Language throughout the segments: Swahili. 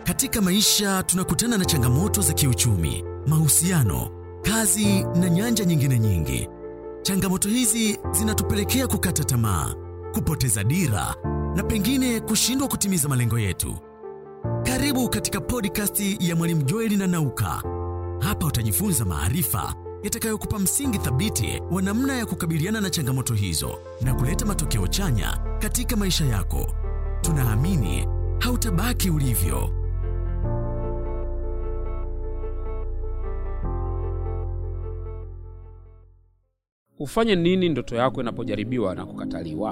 Katika maisha tunakutana na changamoto za kiuchumi, mahusiano, kazi na nyanja nyingine nyingi. Changamoto hizi zinatupelekea kukata tamaa, kupoteza dira na pengine kushindwa kutimiza malengo yetu. Karibu katika podcast ya Mwalimu Joeli na Nauka. Hapa utajifunza maarifa yatakayokupa msingi thabiti wa namna ya kukabiliana na changamoto hizo na kuleta matokeo chanya katika maisha yako. Tunaamini hautabaki ulivyo. Ufanye nini ndoto yako inapojaribiwa na kukataliwa?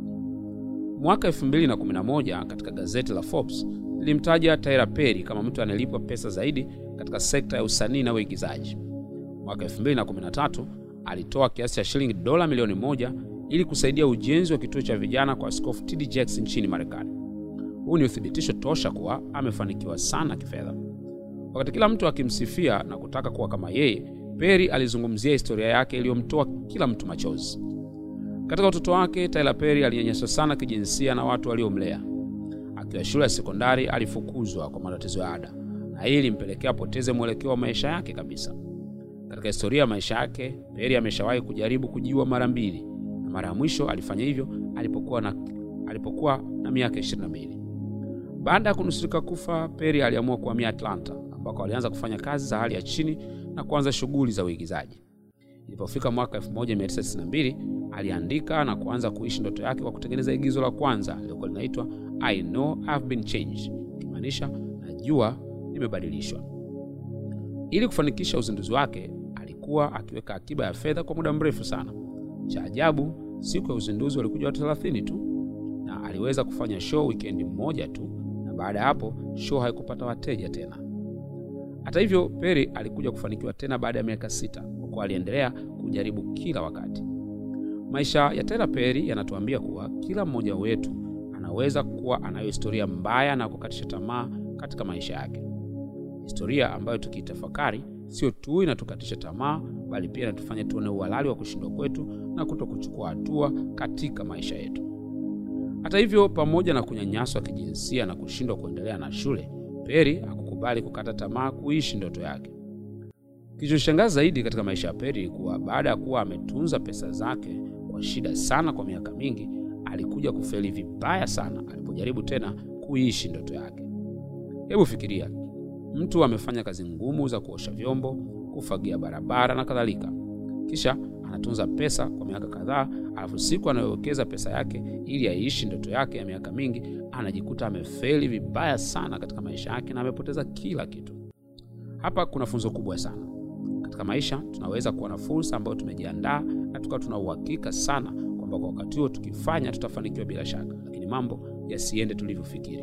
Mwaka 2011 katika gazeti la Forbes lilimtaja Tyler Perry kama mtu anayelipwa pesa zaidi katika sekta ya usanii na uigizaji. Mwaka 2013 alitoa kiasi cha shilingi dola milioni moja ili kusaidia ujenzi wa kituo cha vijana kwa Askofu TD Jakes nchini Marekani. Huu ni uthibitisho tosha kuwa amefanikiwa sana kifedha. Wakati kila mtu akimsifia na kutaka kuwa kama yeye, Perry alizungumzia historia yake iliyomtoa kila mtu machozi. Katika utoto wake, Tyler Perry alinyanyaswa sana kijinsia na watu waliomlea. Akiwa shule ya sekondari, alifukuzwa kwa matatizo ya ada, na hii ilimpelekea apoteze mwelekeo wa maisha yake kabisa. Katika historia ya maisha yake, Perry ameshawahi kujaribu kujiua mara mbili, na mara ya mwisho alifanya hivyo alipokuwa na, alipokuwa na miaka 22. Baada ya kunusurika kufa, Perry aliamua kuhamia Atlanta ambako alianza kufanya kazi za hali ya chini na kuanza shughuli za uigizaji. Ilipofika mwaka 1992 aliandika na kuanza kuishi ndoto yake kwa kutengeneza igizo la kwanza lilikuwa linaitwa I Know I've Been Changed, ikimaanisha najua nimebadilishwa. Ili kufanikisha uzinduzi wake, alikuwa akiweka akiba ya fedha kwa muda mrefu sana. Cha ajabu, siku ya uzinduzi walikuja watu 30 tu, na aliweza kufanya show wikendi mmoja tu, na baada ya hapo show haikupata wateja tena. Hata hivyo, Perry alikuja kufanikiwa tena baada ya miaka sita, kwa kuwa aliendelea kujaribu kila wakati. Maisha ya Tyler Perry yanatuambia kuwa kila mmoja wetu anaweza kuwa anayo historia mbaya na kukatisha tamaa katika maisha yake, historia ambayo tukiitafakari sio tu inatukatisha tamaa, bali pia inatufanya tuone uhalali wa kushindwa kwetu na kuto kuchukua hatua katika maisha yetu. Hata hivyo, pamoja na kunyanyaswa kijinsia na kushindwa kuendelea na shule, Perry hakukubali kukata tamaa kuishi ndoto yake. Kilichoshangaza zaidi katika maisha ya Perry ni kuwa baada ya kuwa ametunza pesa zake kwa shida sana kwa miaka mingi, alikuja kufeli vibaya sana alipojaribu tena kuishi ndoto yake. Hebu fikiria, mtu amefanya kazi ngumu za kuosha vyombo, kufagia barabara na kadhalika, kisha anatunza pesa kwa miaka kadhaa, alafu siku anayowekeza pesa yake ili aishi ndoto yake ya miaka mingi, anajikuta amefeli vibaya sana katika maisha yake na amepoteza kila kitu. Hapa kuna funzo kubwa sana katika maisha. Tunaweza kuwa na fursa ambayo tumejiandaa na tukawa tuna uhakika sana kwamba kwa wakati huo tukifanya tutafanikiwa bila shaka, lakini mambo yasiende tulivyofikiri.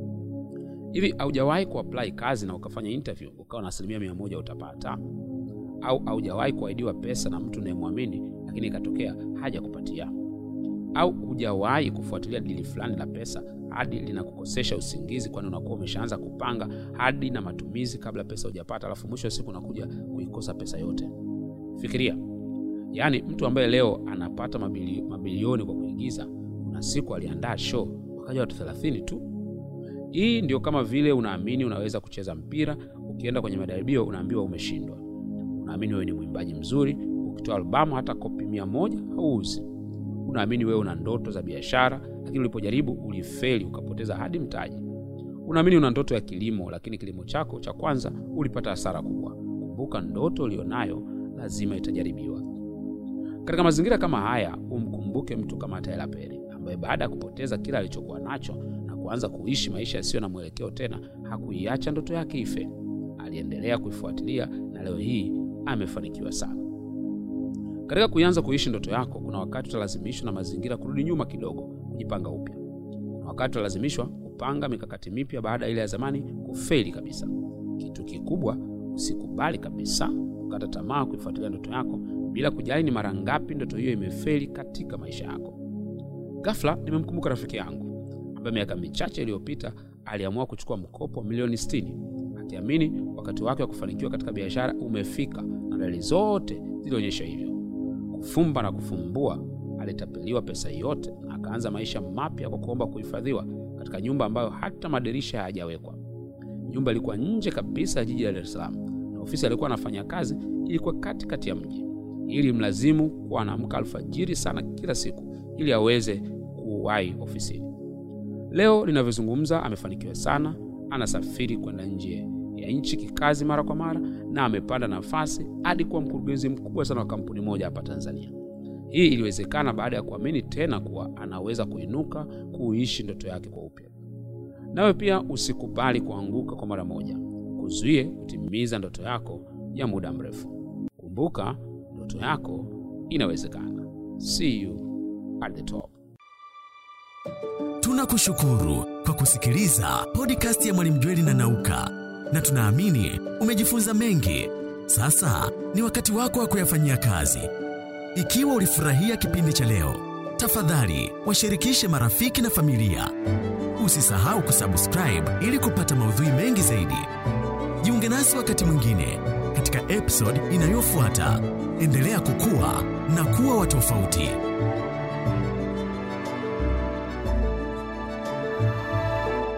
Hivi haujawahi kuapply kazi na ukafanya interview ukawa na asilimia mia moja utapata? Au haujawahi kuahidiwa pesa na mtu unayemwamini lakini ikatokea haja kupatia? Au hujawahi kufuatilia dili fulani la pesa hadi linakukosesha usingizi, kwani unakuwa umeshaanza kupanga hadi na matumizi kabla pesa hujapata, alafu mwisho wa siku unakuja kuikosa pesa yote? Fikiria, yaani mtu ambaye leo anapata mabili, mabilioni kwa kuigiza, kuna siku aliandaa show wakaja watu 30 tu. Hii ndio kama vile unaamini unaweza kucheza mpira, ukienda kwenye majaribio unaambiwa umeshindwa. Unaamini wewe ni mwimbaji mzuri, ukitoa albamu hata kopi mia moja hauuzi. Unaamini wewe una ndoto za biashara, lakini ulipojaribu ulifeli, ukapoteza hadi mtaji. Unaamini una ndoto ya kilimo, lakini kilimo chako cha kwanza ulipata hasara kubwa. Kumbuka, ndoto ulionayo lazima itajaribiwa. Katika mazingira kama haya, umkumbuke mtu kama Tyler Perry ambaye baada ya kupoteza kila alichokuwa nacho na kuanza kuishi maisha yasiyo na mwelekeo tena, hakuiacha ndoto yake ife. Aliendelea kuifuatilia na leo hii amefanikiwa sana. Katika kuanza kuishi ndoto yako, kuna wakati utalazimishwa na mazingira kurudi nyuma kidogo, kujipanga upya. Kuna wakati utalazimishwa kupanga mikakati mipya baada ya ile ya zamani kufeli kabisa. Kitu kikubwa, usikubali kabisa kukata tamaa kuifuatilia ndoto yako bila kujali ni mara ngapi ndoto hiyo imefeli katika maisha yako. Ghafla nimemkumbuka rafiki yangu ambaye miaka michache iliyopita aliamua kuchukua mkopo wa milioni 60 akiamini wakati wake wa kufanikiwa katika biashara umefika, na dalili zote zilionyesha hivyo. Kufumba na kufumbua, alitapeliwa pesa yote na akaanza maisha mapya kwa kuomba kuhifadhiwa katika nyumba ambayo hata madirisha hayajawekwa. Nyumba ilikuwa nje kabisa ya jiji la Dar es Salaam na ofisi alikuwa anafanya kazi ilikuwa katikati ya mji. Ili mlazimu kuwa anaamka alfajiri sana kila siku ili aweze kuwahi ofisini. Leo ninavyozungumza, amefanikiwa sana, anasafiri kwenda nje ya nchi kikazi mara kwa mara, na amepanda nafasi hadi kuwa mkurugenzi mkubwa sana wa kampuni moja hapa Tanzania. Hii iliwezekana baada ya kuamini tena kuwa anaweza kuinuka kuishi ndoto yake kwa upya. Nawe pia usikubali kuanguka kwa mara moja, kuzuie kutimiza ndoto yako ya muda mrefu. Kumbuka, ndoto yako inawezekana. See you at the top. Tunakushukuru kwa kusikiliza podcast ya Mwalimu Jweli na Nauka, na tunaamini umejifunza mengi. Sasa ni wakati wako wa kuyafanyia kazi. Ikiwa ulifurahia kipindi cha leo, tafadhali washirikishe marafiki na familia. Usisahau kusubscribe ili kupata maudhui mengi zaidi. Jiunge nasi wakati mwingine katika episode inayofuata. Endelea kukua na kuwa wa tofauti.